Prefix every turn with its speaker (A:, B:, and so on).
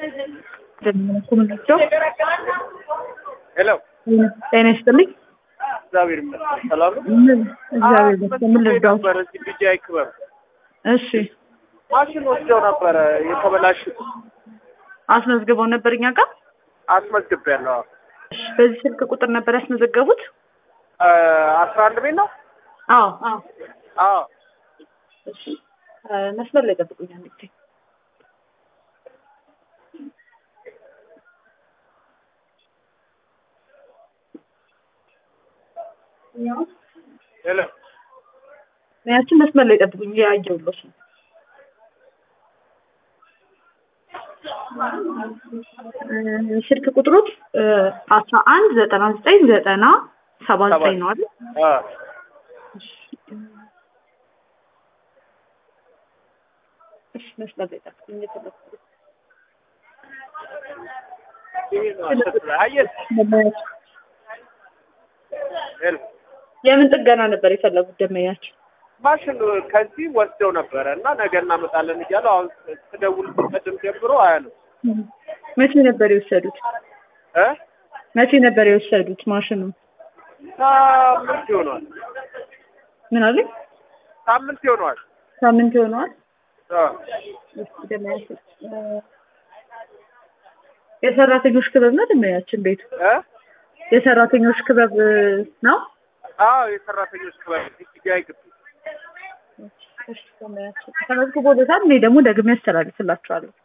A: ኮሚኒቲው
B: ሄሎ
A: ጤና ይስጥልኝ።
B: እግዚአብሔር ይመስገን ሰላም ነው።
A: ምን እግዚአብሔር ይመስገን። ምን ልርዳው?
B: ነበረ እዚህ ቢጂአይ ክበብ
A: እሺ
B: ማሽን ወስደው ነበረ የተበላሹት
A: አስመዝግበው ነበር እኛ ጋር።
B: አስመዝግቤያለሁ።
A: እሺ በዚህ ስልክ ቁጥር ነበር ያስመዘገቡት?
B: አስራ አንድ ቤት ነው።
A: አዎ አዎ።
B: አዎ
A: እሺ እ መስመር ላይ ጠብቁኝ አንድ ጊዜ።
B: ሄሎ
A: ያችን መስመር ላይ ጠብቁኝ ያየሁልሽ ነው። እ ስልክ ቁጥሩ አስራ አንድ ዘጠና ዘጠኝ ዘጠና ሰባ ዘጠኝ ነው አይደል?
B: አ
A: እሺ መስመር ላይ ጠብቁኝ እየተጠበቁ
B: ይሄ ነው አስቸኳይ። አየህ ሄሎ
A: የምን ጥገና ነበር የፈለጉት ደመኛቸው?
B: ማሽን ከዚህ ወስደው ነበረ እና ነገ እናመጣለን እያሉ አሁን ስደውል ቅድም ጀምሮ አያለም
A: መቼ ነበር የወሰዱት?
B: እ
A: መቼ ነበር የወሰዱት ማሽኑ?
B: ሳምንት ይሆነዋል።
A: ምን አለኝ?
B: ሳምንት ይሆነዋል።
A: ሳምንት ይሆነዋል።
B: አ
A: እስኪ ደመያቸው እ የሰራተኞች ክበብ ነው ደመያችን ቤቱ?
B: እ
A: የሰራተኞች ክበብ ነው?
B: አዎ የሰራተኞች ክበብ ቢጂአይ ግቢ
A: እሺ ደመያቸው ተመዝግቦለታል። እኔ ደግሞ ደግሜ ያስተላልፍላችኋለሁ።